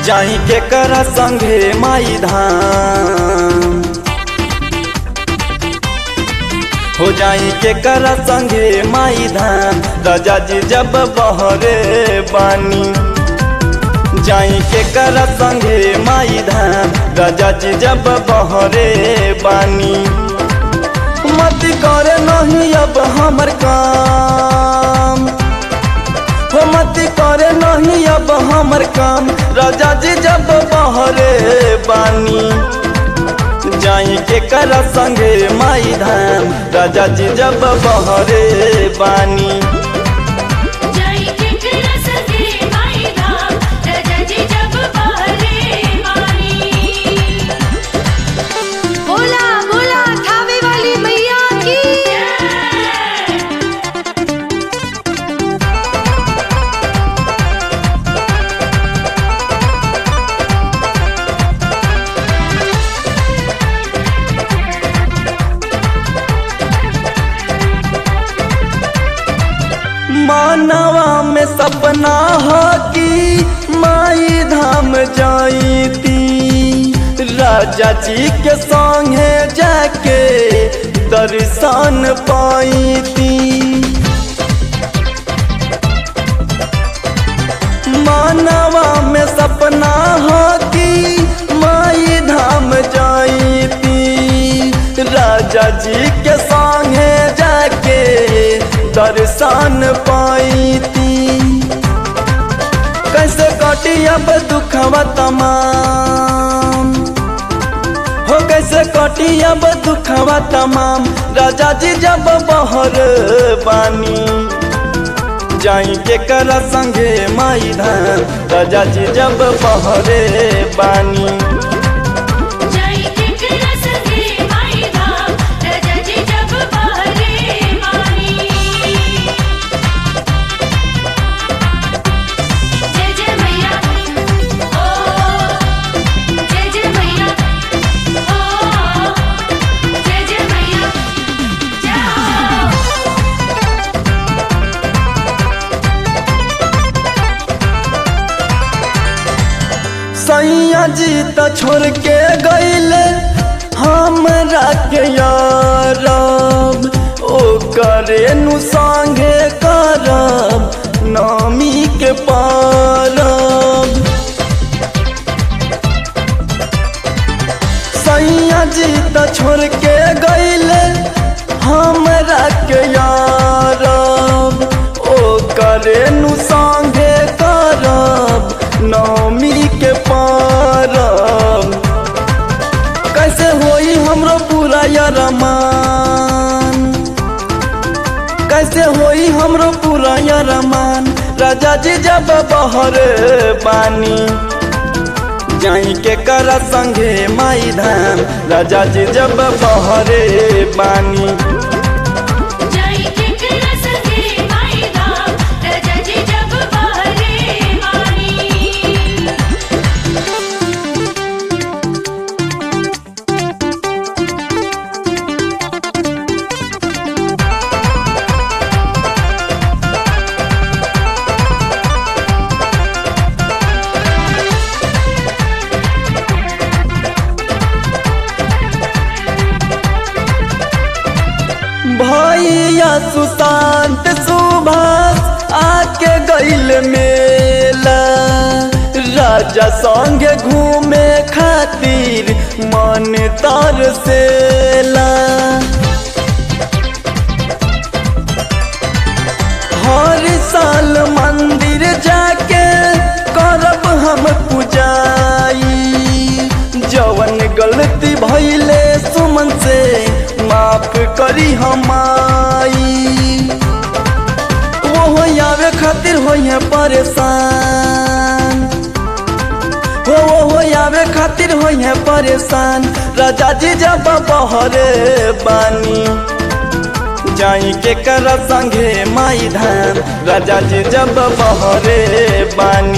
जाई के कर संगे माई धाम हो जाई के कर संगे माई धाम राजा जी जब बहरे बानी जाई के कर संगे माई धाम राजा जी जब बहरे बानी मत कर नहीं अब हमर काम हो मत करे नहीं अब हमर काम राजा जी जब बहरे बानी जाई के कर संगे माई धाम राजा जी जब बहरे बानी जाई के कर सके माई धाम राजा जी जब बहरे मानी बोला बोला थावे वाली मैया की मानवा में सपना हो कि माई धाम जाईती राजा जी के संगे जाके दर्शन पाईती मानवा में सपना हो कि माई धाम जाईती राजा जी के संगे जाके दर्शन पाईती कैसे कटी अब दुखवा तमाम हो कैसे कटी अब दुखवा तमाम राजा जी जब बहर बानी जाई के कर संगे माई धाम राजा जी जब बहरे बानी जाई के कर सके माई धाम राजा जी जब बहरे मानी जय जय मैया ओ जय जय मैया ओ जय जय मैया जाओ सैया जी त छोड़ के गईले हमरा के यारब ओ करे नु संगे करब नामी के पारब सैया जी त छोड़ के गईले हमरा के यारब ओ करे नु संगे करब नौमी के पारब कैसे होई हमरो पूरा यरमान कैसे होई हमरो पूरा यरमान राजा जी जब बहर बानी जाई के कर संगे माई धाम राजा जी जब बहरे बानी जाई के कर सके माई धाम राजा जी जब बहरे मानी भैया सुशांत सुभाष आके गईल मेला राजा संगे घूमे खातिर मन तरसेला हर साल मंदिर जाके करब हम पूजाई जवन गलती भइले सुमन से माफ करी हमाई वो आवे खातिर होइए परेशान हो वो हो आवे खातिर होइए परेशान राजा जी जब बहरे बानी जाई के कर संगे माई धाम राजा जी जब बहरे बानी